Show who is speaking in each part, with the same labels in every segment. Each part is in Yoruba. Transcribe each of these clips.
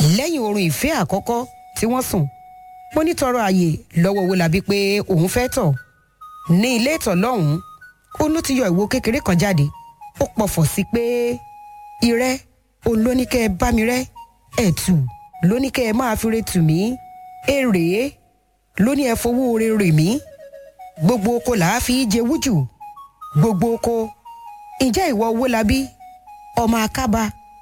Speaker 1: lẹ́yìn oorun ìfẹ́ àkọ́kọ́ tí wọ́n sùn mo ní tọrọ àyè lọ́wọ́ Owólabí pé òun fẹ́ tọ̀ ní ilé ìtọ̀ lọ́hùn-ún ó ló ti yọ ìwo kékeré kan jáde ó pọ̀fọ̀ sí pé irẹ́ òun ló ní kẹ́ ẹ bá mi rẹ́ ẹ̀tù ló ní kẹ́ ẹ máa fi re tù mí èrè ló ní ẹ fowó re rè mí gbogbo oko là á fi jẹ wújù gbogbo oko ǹjẹ́ ìwọ Owólabí ọmọ akába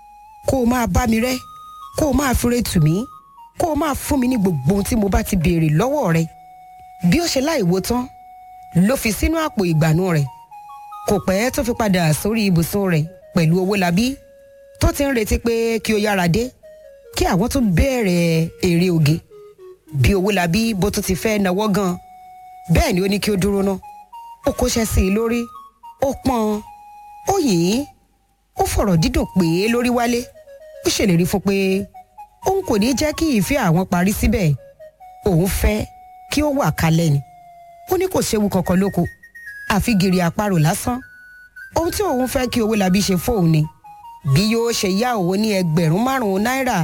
Speaker 1: kó o máa bá mi rẹ́ kó o máa fi re tù mí kó o máa fún mi ní gbogbo ohun tí mo bá ti béèrè lọ́wọ́ rẹ bí ó ṣe láìwo tán ló fi sínú àpò ìgbànú rẹ̀ kò pẹ́ tó fi padà sórí ibùsùn rẹ̀ pẹ̀lú Owólabí tó ti ń retí pé kí ó yára dé kí àwọn tún bẹ̀rẹ̀ èrè oge bí Owólabí bó tún ti fẹ́ nawọ́ gan bẹ́ẹ̀ ni ó ní kí ó dúró ná ó kóṣẹ́ sí i lórí ó pọ́n ó yìn ó fọ̀rọ̀ dídùn pé lórí wálé ó ṣèlérí fún pé òun kò ní jẹ́ kí ìfẹ́ àwọn parí síbẹ̀ òun fẹ́ kí ó wà kalẹ̀ ni ó ní kò séwu kankan lóko àfi gìrì àparò lásán ohun tí òun fẹ́ kí Owólabí ṣe fóun ni bí yóò ṣe yá òun ní ẹgbẹ̀rún márùn-ún náírà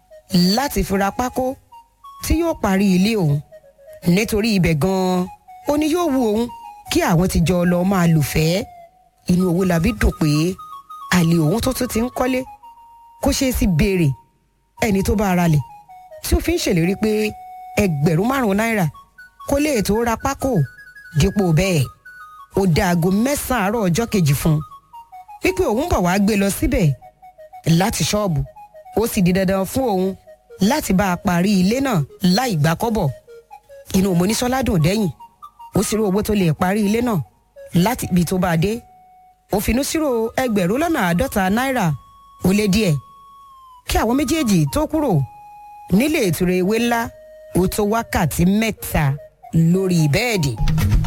Speaker 1: láti fi ra pákó tí yóò parí ilé òun nítorí ibẹ̀ gan-an ó ní yóò wu òun kí àwọn ti jọ lọ máa lùfẹ́ inú Owólabí dùn pé àlè òun tó tún ti ń kọ́lé kó ṣeé sí béèrè ẹni tó bá ara lẹ̀ tí ó fi ń ṣèlérí pé ẹgbẹ̀rún márùn-ún náírà kó lè tó ra pákó dípò bẹ́ẹ̀ ó dá aago mẹ́sàn-án àárọ̀ ọjọ́ kejì fún un wípé òun bọ̀ wá gbé lọ síbẹ̀ láti ṣọ́ọ̀bù ó sì di dandan fún òun láti bá a parí ilé náà láì gbà kọ́bọ̀ inú Monísọ́lá dùn dẹ́yìn ó sì rí owó tó lè parí ilé náà láti ibi tó bá a dé ó finú sírò ẹgbẹ̀rún lọ́nà àádọ́ta náírà ó lé díẹ̀ kí àwọn méjèèjì tó kúrò nílé ìtura ewé ńlá ó tó wákàtí mẹ́ta lórí bẹ́ẹ̀dì.